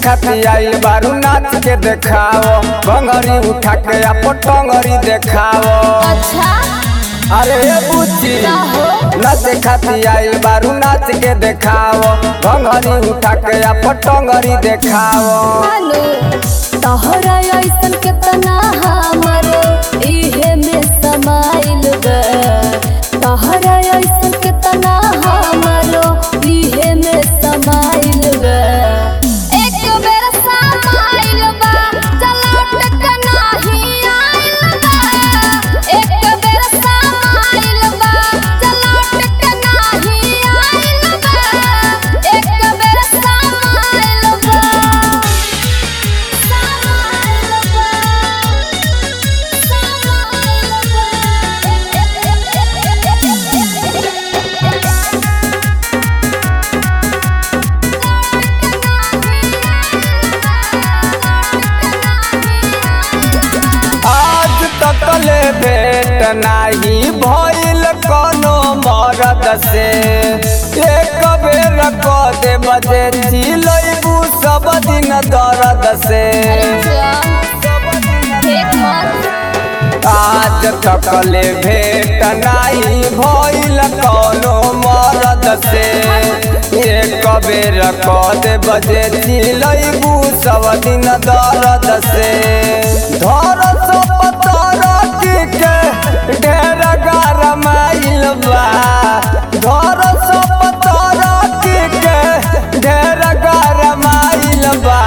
खाती आइल बारू नाच के देखाओ भंगरी उठा के आपो टंगरी देखाओ अच्छा अरे ए बुच्ची नाच खाती आइल बारू नाच के देखाओ भंगरी उठा के आपो टंगरी देखाओ हालो तोहरा ऐसन केतना हमर इहे में समाइल बा तोहरा ऐसन केतना हमर इहे में समाइल बा एक बेर समाइल बा चलौट के नाही आइल बा एक बेर समाइल बा चलौट के नाही आइल बा एक बेर समाइल बा आज तक ले भेट नाही भइल कोनो मरद से एक बेर क दे बजे चिलैबू सब दिन दर्द से आज तक ले भेट नाही भइल कोनो मरद से एक बेर क दे बजे चिलैबू सब दिन दर्द से धर सब तरह के ढेर गरमाइल बा धर सब तरह के ढेर गरमाइल बा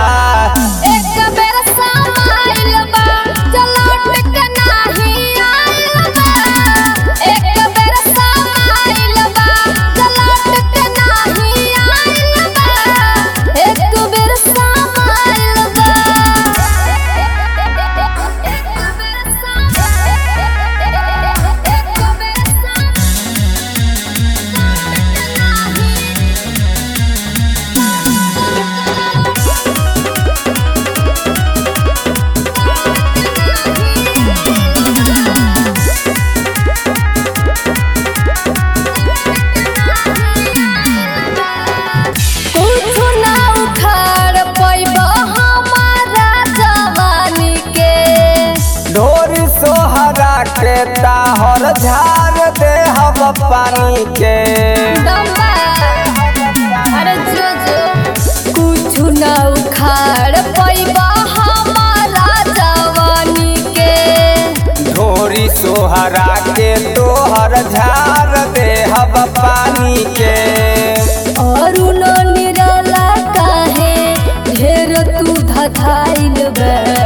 कुछु ना उखाड़ पैबा हमारा जवानी के ढोरी सोहरा के ताहर झार दे हम पानी के दम्बा अरे जो जो कुछु ना उखाड़ पैबा हमारा जवानी के ढोरी सोहरा के तोहर झार दे हम पानी के और उनो निराला काहे ढेर तू धधाइल बा